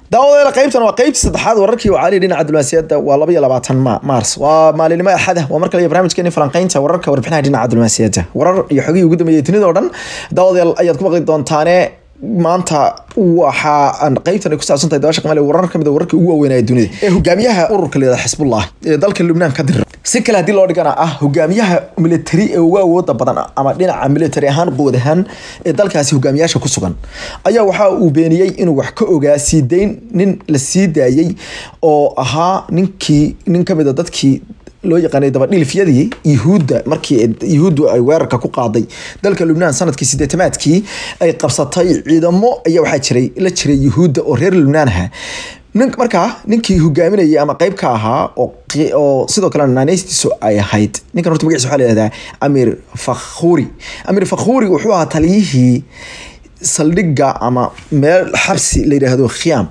daawadeela qaybtan waa qaybta saddexaad wararkii wacaalii dhinaca diblomaasiyadda waa laba iyo labaatan maars waa maalinimo axada waa mar kale iyo barnaamijkeeni falanqeynta wararka warbixinaha dhinaca diblomaasiyadda warar iyo xogihii ugu dambeeyay dunida oo dhan daawadeel ayaad ku maqli doontaane maanta waxa aan qaybtan ay ku saabsan tahay dabaasha qamaale warar kamid a wararka ugu waaweynaya dunida ee hogaamiyaha ururka leeda xisbullah ee dalka lubnaan ka dirir si kale haddii loo dhigana ah hogaamiyaha military ee ugu awooda badan ama dhinaca military ahaan quwad ahaan ee dalkaasi hogaamiyaasha ku sugan ayaa waxa uu beeniyey inuu wax ka ogaa sii dayn nin la sii daayey oo ahaa ninkii nin kamid a dadkii loo yaqaanay dabadhilifyadii yuhuudda markii yuhuuddu ay weerarka ku qaaday dalka lubnaan sanadkii sideetamaadkii ay qabsatay ciidamo ayaa waxaa jiray la jiray yuhuudda oo reer lubnaan aha nin markaa ninkii hogaaminayay ama qeyb ka ahaa oo sidoo kale naaneystiisu ay ahayd ninkan horta magaciisa waxaa la yihahdaa amir fakhuri amir fakhuri wuxuu ahaa taliyihii saldhigga ama meel xabsi la yidhaahdo khiyaam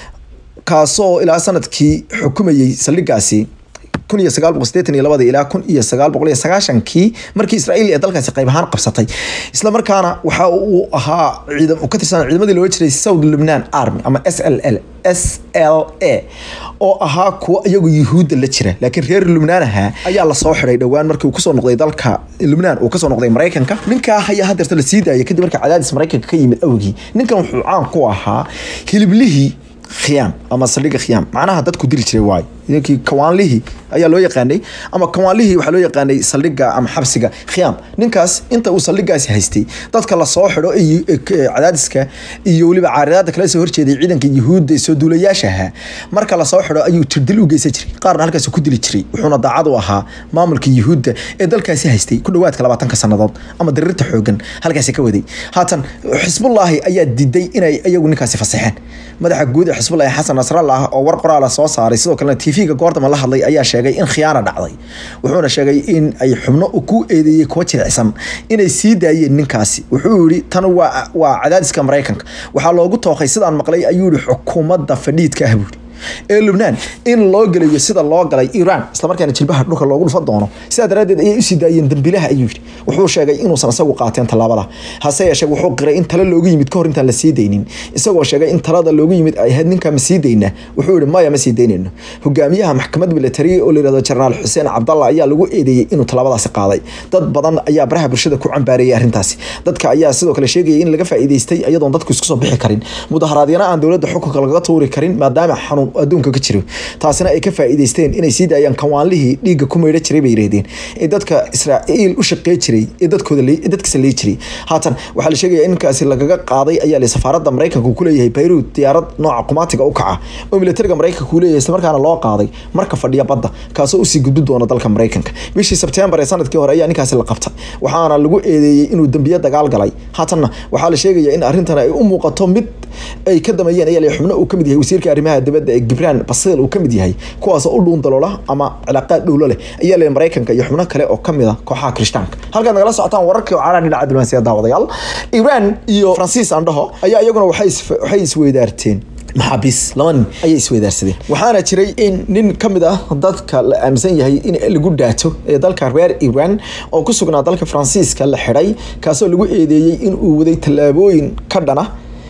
kaasoo ilaa sanadkii xukumayey saldhiggaasi kun iyo sagaal boqol sideetan iyo labada ilaa kun iyo sagaal boqol iyo sagaashankii markii israa'iil ee dalkaasi qayb ahaan qabsatay isla markaana waxa uu ahaa ciidam ka tirsan ciidamadii looga jiray south lubnan army ama s l l s l a oo ahaa kuwa iyagu yuhuudda la jira laakiin reer lubnaan ahaa ayaa lasoo xiday dhowaan markii uu kasoo noqday dalka lubnaan uu kasoo noqday maraykanka ninkaa ayaa hadeerta la sii daayay kadib markii cadaadis maraykanka ka yimid awgii ninkan wuxuu caan ku ahaa hiliblihii khiyaam ama saldhigga khiyaam macnaha dadku dili jiray waayo ninkii kawaanlihii ayaa loo yaqaanay ama kawaanlihii waxaa loo yaqaanay saldhigga ama xabsiga khiyaam ninkaas inta uu saldhiggaasi haystay dadka lasoo xidho cadaadiska iyo weliba caaridaada kala soo horjeeday ciidanka yuhuudda soo duulayaasha ahaa marka lasoo xidho ayuu tirdil u geysan jiray qaarna halkaas ku dili jiray wuxuuna daacad u ahaa maamulka yuhuudda ee dalkaasi haystay ku dhowaadka labaatanka sannadood ama dariirta xoogan halkaasi ka waday haatan xisbullaahi ayaa diiday inay iyagu ninkaasi fasaxeen madaxa guud ee xisbullahi xasan nasrallah oo war qoraala soo saaray sidoo kalena tv-ga goordama la hadlay ayaa sheegay in khiyaana dhacday wuxuuna sheegay in ay xubno ku eedeeyey kuwa jilicsan inay sii daayeen ninkaasi wuxuu yihi tan waa waa cadaadiska maraykanka waxaa loogu tooqay sidaan maqlay ayuu yihi xukuumadda fadhiidka ah buuri ee lubnaan in loo gelayo sida loo galay iiraan islamarkaana jilbaha dhulka loogu dhufan doono sidaa daraaddeed ayay usii daayeen dambilaha ayuu yidhi wuxuu sheegay inuusan isagu qaateen tallaabada hase yeeshee wuxuu qiray in tale loogu yimid kahor intaan la sii daynin isagoo sheegay in talada loogu yimid ay ahayd ninkaa ma sii dayna wuxuu yihi maya ma sii daynayno hogaamiyaha maxkamad military oo layihahdo jenaraal xuseen cabdalla ayaa lagu eedeeyey inuu tallaabadaasi qaaday dad badan ayaa baraha bulshada ku cambaareeyay arrintaasi dadka ayaa sidoo kale sheegayay in laga faa'iidaystay iyadoon dadku isku soo bixi karin mudaharaadyana aan dowladda xukunka lagaga tuuri karin maadaama xanuun adduunka ka jiro taasina ay ka faa'iidaysteen inay sii daayaan kawaanlihii dhiigga ku meydha jiray bay yidhahdeen ee dadka israa'iil u shaqey jiray ee dadkooda dadkiisa leey jiray haatan waxaa la sheegaya in ninkaasi lagaga qaaday ayaa le safaaradda maraykanka ku leeyahay bayruud diyaarad nooca qumaatiga u kaca oo militariga maraykanka uu leeyahay islamarkaana loo qaaday marka fadhiya badda kaasoo usii gudbi doona dalka maraykanka bishii sebtembar ee sanadkii hore ayaa ninkaasi la qabtay waxaana lagu eedeeyey inuu dembiye dagaal galay haatanna waxaa la sheegaya in arrintan ay u muuqato mid ay ka dameeyeen ayaa le xubno uu kamid yahay wasiirka arrimaha dibadda ee gibraan basil uu kamid yahay kuwaasoo u dhuun daloola ama cilaaqaad dhowlo leh ayaa le maraykanka iyo xubno kale oo kamid a kooxaha kirishtaanka halkaad nagala socotaan wararkii oo caalaha dhinaca diblomaasiyadda daawadayaal iiraan iyo faransiis andhaho ayaa iyaguna waxay isweydaarteen maxaabiis laba nin ayay isweydaarsadeen waxaana jiray in nin ka mid ah dadka la aaminsan yahay in lagu dhaato ee dalka reer iran oo ku sugnaa dalka faransiiska la xidhay kaasoo lagu eedeeyey in uu waday tallaabooyin ka dhana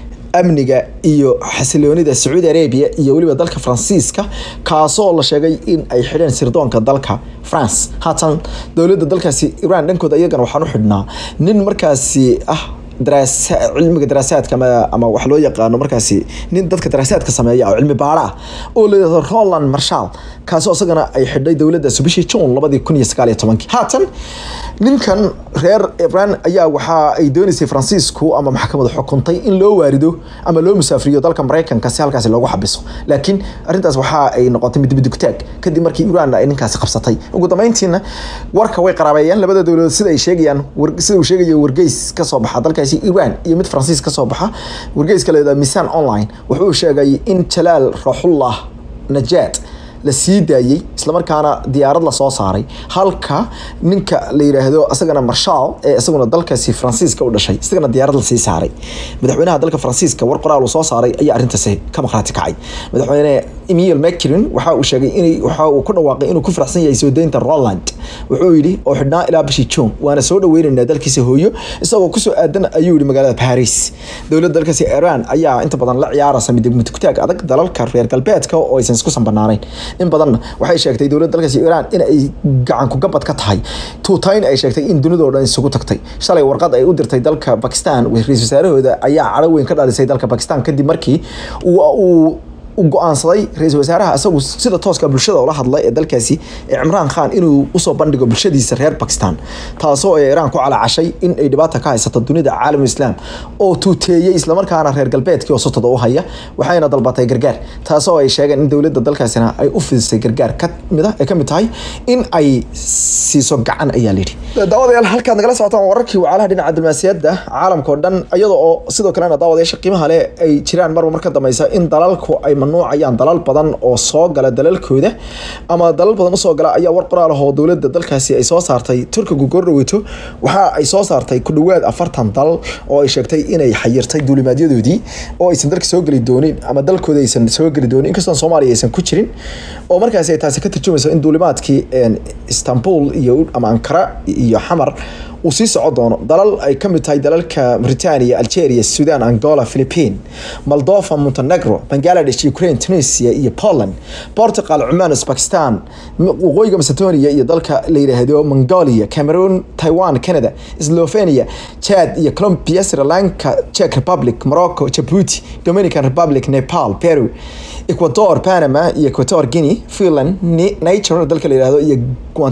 amniga iyo xasiloonida sacuudi arabia iyo weliba dalka faransiiska kaasoo la sheegay in ay xidheen sirdoonka dalka france haatan dowladda dalkaasi iran dhankooda iyagana waxaan u xidhnaa nin markaasi ah cilmiga daraasaadka ama wax loo yaqaano markaasi nin dadka daraasaadka sameeya oo cilmi baara ah oo layihahdo roland marshal kaasoo isagana ay xidhay dowladdaasi bishii june labadii kun iyo sagaal iyo tobankii haatan ninkan reer iran ayaa waxa ay dooneysay faransiisku ama maxkamadu xukuntay in loo waarido ama loo musaafriyo dalka maraykanka si halkaasi loogu xabiso laakiin arrintaas waxa ay noqotay midbidugtaag kadib markii iran ay ninkaasi qabsatay ugu dambeyntiina warka way qaraabeeyeen labada dowladood sida ay sheegayaan sida uu sheegayo wargeys kasoo baxa dalkaasi iran iyo mid faransiis kasoo baxa wargeyska la yidhahdo misan online wuxuu sheegay in jalaal raxullah najaad la sii daayey islamarkaana diyaarad lasoo saaray halka ninka la yiraahdo isagana marshal ee isaguna dalkaasi faransiiska u dhashay isagana diyaarad lasii saaray madaxweynaha dalka faransiiska war qoraal uu soo saaray ayaa arrintaasi ka maqraati kacay madaxweyne emil macrin waxa uu sheegay in waxa uu ku dhawaaqay inuu ku faraxsan yahay soo deynta roland wuxuu yidhi oo xidhnaa ilaa bishii june waana soo dhaweynaynaa dalkiisa hooyo isagoo kusoo aadan ayuu yidhi magaalada paris dowladda dalkaasi iran ayaa inta badan la ciyaaraysa midmutugtaag adag dalalka reer galbeedka oo aysan isku sanbanaanayn in badanna waxay sheegtay dowladda dalkaasi iran in ay gacan kugabad ka tahay tuutayn ay sheegtay in dunidoo dhan isugu tagtay shalay warqad ay u dirtay dalka bakistan ra-isul wasaarahooda ayaa cadho weyn ka dhalisay dalka bakistan kadib markii uu go-aansaday ra-iisul wasaaraha isagu sida tooska bulshada ula hadlay ee dalkaasi ee cimraan khan inuu usoo bandhigo bulshadiisa reer bakistan taasoo ay iraan ku calacashay in ay dhibaata ka haysato dunida caalam islaam oo tuuteeyey islamarkaana reer galbeedkii oo sotoda u haya waxayna dalbatay gargaar taasoo ay sheegeen in dowladda dalkaasina ay u fidisay gargaar kamid ay ka mid tahay in ay siiso gacan ayaa layidhi daawadayaal halkaad nagala socotaan wararkii wacalaha dhinaca diblomaasiyadda caalamka oo dhan iyada oo sidoo kalena daawadayaasha qiimaha leh ay jiraan marba mar ka dambeysa in dalalku ay mamnuucayaan dalal badan oo soo gala dalalkooda ama dalal badan usoo gala ayaa war qoraal ah oo dowladda dalkaasi ay soo saartay turkigu goordhaweyto waxa ay soo saartay ku dhawaad afartan dal oo ay sheegtay inay xayirtay duulimaadyadoodii oo aysan dalka soo geli doonin ama dalkooda aysan soo geli doonin inkastoo soomaaliya aysan ku jirin oo markaasi ay taasi ka tarjumayso in duulimaadkii istanbul iyo ama ankara iyo xamar uu sii soco doono dalal ay ka mid tahay dalalka britania algeria sudan angola philippine moldova montenegro bangladesh ukraine tunisia iyo poland portugal cumaan uzbekistan waqooyiga macedonia iyo dalka la yidhaahdo mongolia cameroon taiwan canada slovenia chad iyo colombia sri lanka czech republic morocco djibouti dominican republic nepal peru ecuador panama iyo equator guinea finland nature dalka la yidhahdo iyo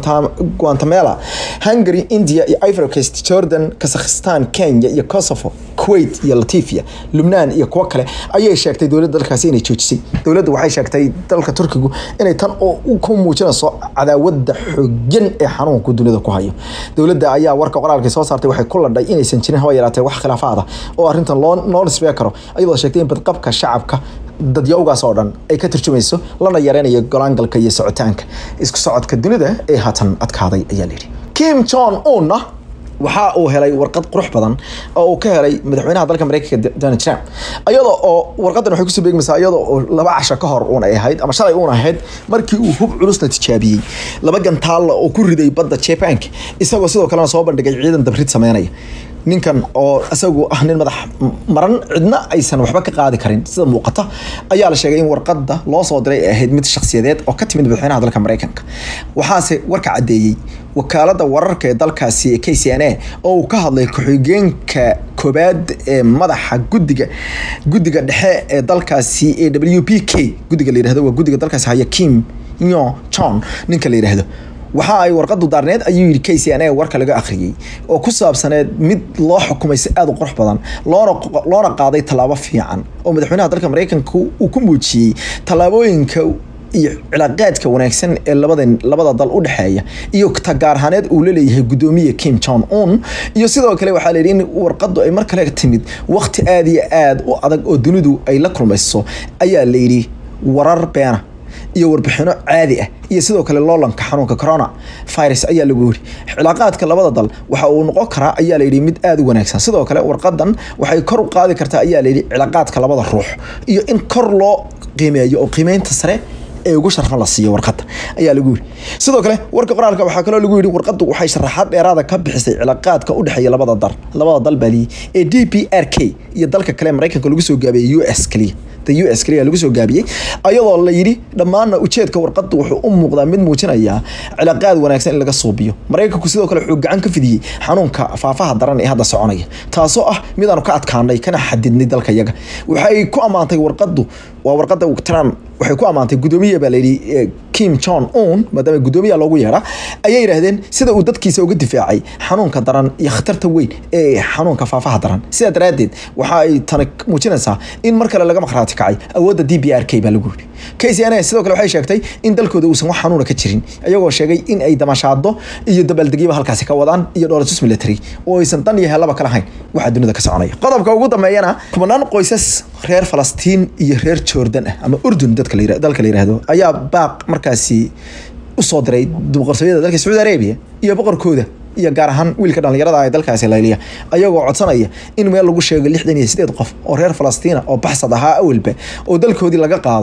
guatemala hungary india iyo ivory coast jordan kazakhstan kenya iyo kosovo kuwait iyo latifia lubnaan iyo kuwo kale ayay sheegtay dowladda dalkaasi inay joojisay dowladdu waxay sheegtay dalka turkigu inay tan ku muujinayso cadaawada xoogan ee xanuunku dunida ku hayo dowladda ayaa warka qoraalkii soo saartay waxay ku ladhay inaysan jirin haba yaraatee wax khilaafaada oo arrintan loo noo nisbee karo iyadoo sheegtay in badqabka shacabka dadyawgaas oo dhan ay ka turjumayso lana yareynayo golaangalka iyo socitaanka isku socodka dunida ee haatan adkaaday ayaa layidhi kim jon unna waxa uu helay warqad qurux badan oo uu ka helay madaxweynaha dalka mareykanka donald trump iyada oo warqadan waxay kusoo beegmaysaa iyada oo laba casho ka hor uun ay ahayd ama shalay uun ahayd markii uu hub culusna tijaabiyey laba gantaalla oo ku riday badda japanka isagoo sidoo kalena soo bandhigay ciidan dabrid sameynaya ninkan oo isagu ah nin madax maran cidna aysan waxba ka qaadi karin sida muuqata ayaa la sheegay in warqada loo soo diray ay ahayd mid shakhsiyadeed oo ka timid madaxweynaha dalka mareykanka waxaase warka caddeeyey wakaalada wararka ee dalkaasi ee k c n a oo uu ka hadlay ku-xigeenka koobaad ee madaxa gudiga guddiga dhexe ee dalkaasi ee w p k guddiga la yidhahdo waa guddiga dalkaasi haya kim yo john ninka la yidhaahdo waxa ay warqadu daarneed ayuu yidhi k c n a warka laga akhriyey oo ku saabsaneed mid loo xukumay si aada u qurux badan loona loona qaaday tallaabo fiican oo madaxweynaha dalka mareykanka uu ku muujiyey tallaabooyinka iyo cilaaqaadka wanaagsan ee labada labada dal u dhexeeya iyo tagaarhaneed uu laleeyahay gudoomiye kim jong un iyo sidoo kale waxaa la yidhi in warqadu ay mar kale timid waqti aada iyo aada u adag oo dunidu ay la kulmayso ayaa la yidhi warar beena iyo warbixino caadi ah iyo sidoo kale loolanka xanuunka corona virus ayaa lagu yiri cilaaqaadka labada dal waxa uu noqon karaa ayaa layidhi mid aada u wanaagsan sidoo kale warqadan waxay kor u qaadi kartaa ayaa layidhi cilaaqaadka labada ruux iyo in kor loo qiimeeyo oo qiimeynta sare ee ugu sharfan la siiyo warqada ayaa lagu yiri sidoo kale warka qoraalka waxaa kaloo lagu yiri warqadu waxay sharaxaad dheeraada ka bixisay cilaaqaadka u dhexeeya labada dal labada dal bali ee d p r k iyo dalka kale mareykanka lagu soo gaabiyey u s kaliya u s kaliya lagu soo gaabiyey ayadoo la yidhi dhammaanna ujeedka warqadu wuxuu u muuqdaa mid muujinaya cilaaqaad wanaagsan in laga suubiyo mareykanku sidoo kale wuxuu gacan ka fidiyey xanuunka faafaha daran ee hadda soconaya taasoo ah mid aanu ka adkaanay kana xadidnay dalka yaga waxay ku ammaantay warqadu waa warqada trump waxay ku ammaantay gudoomiye baa layidhi kim jong un maadaama gudoomiya loogu yeedha ayay yidhaahdeen sida uu dadkiisa uga difaacay xanuunka daran iyo khatarta weyn ee xanuunka faafaha daran sidaa daraaddeed waxa ay tani muujinaysaa in mar kale laga maqhraati kacay awoodda d b r k baa lagu yidhi k c n a sidoo kale waxay sheegtay in dalkooda uusan wax xanuuna ka jirin iyagoo sheegay in ay damashaado iyo dabaaldegyaba halkaasi ka wadaan iyo dhoolatus military oo aysan dan iyo helaba ka lahayn waxaa dunida ka soconaya qodobka ugu dambeeyana kumanaan qoysas reer falastiin iyo reer jordan ah ama urdun dadka dalka la yiraahdo ayaa baaq markaasi usoo diray boqortooyada dalka sacuudi arabia iyo boqorkooda iyo gaar ahaan wiilka dhallinyarada ee dalkaasi layliya ayagoo codsanaya in meel lagu sheego lixdan iyo sideed qof oo reer falastiina oo baxsad ahaa awalba oo dalkoodii laga qaaday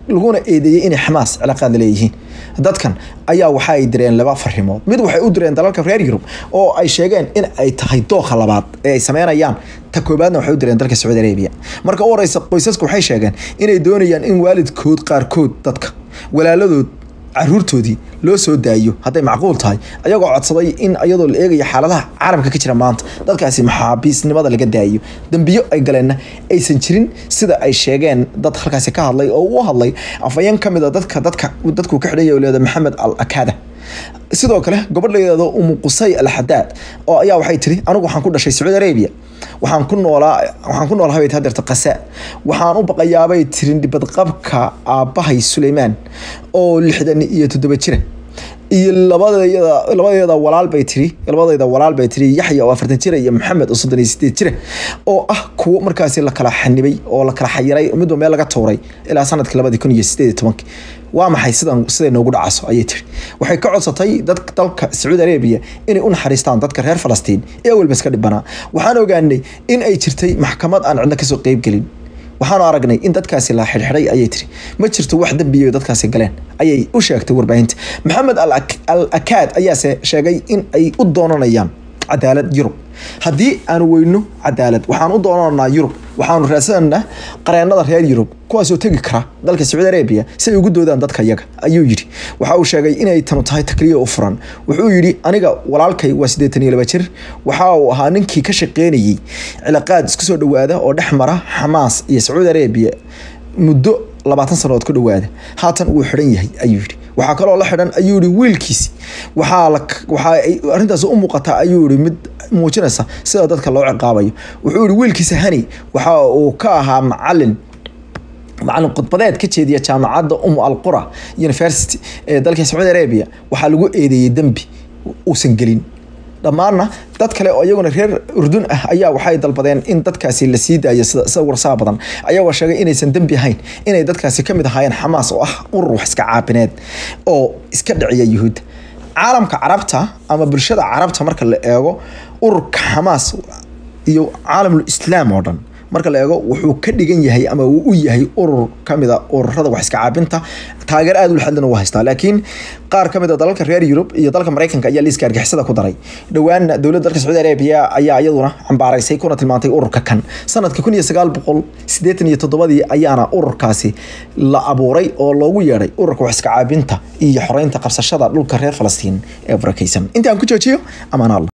laguna eedeeyey inay xamaas cilaaqaad la leeyihiin dadkan ayaa waxa ay direen laba farimood mid waxay u direen dalalka reer yurub oo ay sheegeen in ay tahay dooqa labaad ee ay sameynayaan ta koobaadna waxay u direen dalka sacuudi arabia marka u horeysa qoysaska waxay sheegeen inay doonayaan in waalidkood qaarkood dadka walaaladood caruurtoodii loo soo daayo hadday macquul tahay ayagoo codsaday in iyadoo la eegaya xaaladaha caalamka ka jira maanta dadkaasi maxaabiisnimada laga daayo dembiyo ay galeenna aysan jirin sida ay sheegeen dad halkaasi ka hadlay oo u hadlay afayeen ka mid a dadka dadka dadku ka xidhanya leeda maxamed al akada sidoo kale gobadh layidhahdo umu qusay al xadaad oo ayaa waxay tiri anigu waxaan ku dhashay sacuudi arabia waxaan ku noolaa waxaan ku noolahay bay hadeerta qasa waxaan u baqayaabay tirin badqabka aabbahay suleymaan oo lixdan iyo toddoba jira iyo labadeeda labadeeda walaal bay tiri labadeeda walaal bay tiri yaxya oo afartan jira iyo maxamed oo soddon iyo sideed jira oo ah kuwo markaasi la kala xanibay oo la kala xayiray midba meel laga tuuray ilaa sanadkii labadii kun iyo sideed iyo tobankii waa maxay sidan siday noogu dhacaso ayay tiri waxay ka codsatay dad dalka sacuudi arabia inay u naxariistaan dadka reer falastiin ee awalba iska dhibanaa waxaan ogaanay in ay jirtay maxkamad aan cidna kasoo qeybgelin waxaanu aragnay in dadkaasi la xidhxidhay ayay tiri ma jirto wax dembiya dadkaasi galeen ayay u sheegtay warbaahinta maxamed al akaad ayaase sheegay in ay u doonanayaan cadaalad yurub haddii aanu weyno cadaalad waxaan u doonanaa yurub waxaanu raadsananaa qareenada reer yurub kuwaasoo tegi kara dalka sacuudi arabia si ay ugu doodaan dadka yaga ayuu yidhi waxa uu sheegay inay tanu tahay takliya u furan wuxuu yidhi aniga walaalkay waa siddeetan iyo laba jir waxa uu ahaa ninkii ka shaqeynayey cilaaqaad isku soo dhowaada oo dhex mara xamaas iyo sacuudi arabia muddo labaatan sanood ku dhowaada haatan wuu xidhan yahay ayuu yidhi waxaa kaloo la xidhan ayuu yihi wiilkiisi waxaa la waxaa ay arrintaasi u muuqataa ayuu yihi mid muujinaysa sida dadka loo ciqaabayo wuxuu yihi wiilkiisa hani waxa uu ka ahaa macalin macalin khudbadeed ka jeediya jaamacadda umu alqura university ee dalka sacuudi arabia waxaa lagu eedeeyey dembi uusan gelin dhammaanna dad kale oo iyaguna reer urdun ah ayaa waxay dalbadeen in dadkaasi la sii daayo sida sida warsaa badan ayagoo sheegay inaysan dembi ahayn inay dadkaasi ka mid ahaayeen xamaas oo ah urur wax iska caabineed oo iska dhiciya yuhuudda caalamka carabta ama bulshada carabta marka la eego ururka xamaas iyo caalamul islaam oo dhan marka la eego wuxuu ka dhigan yahay ama uu u yahay urur kamid a ururada wax iska caabinta taageer aada u laxadlana u haystaa laakiin qaar ka mid a dalalka reer yurub iyo dalka maraykanka ayaa liiska argixisada ku daray dhowaana dowladda dalka sacuudi arabiya ayaa iyaduna cambaaraysay kuna tilmaantay ururka kan sanadka kun iyo sagaal boqol siddeetan iyo toddobadii ayaana ururkaasi la abuuray oo loogu yeedhay ururka wax iska caabinta iyo xoreynta qabsashada dhulka reer falastiin ee barakeysan inta aan ku joojiyo amaan alla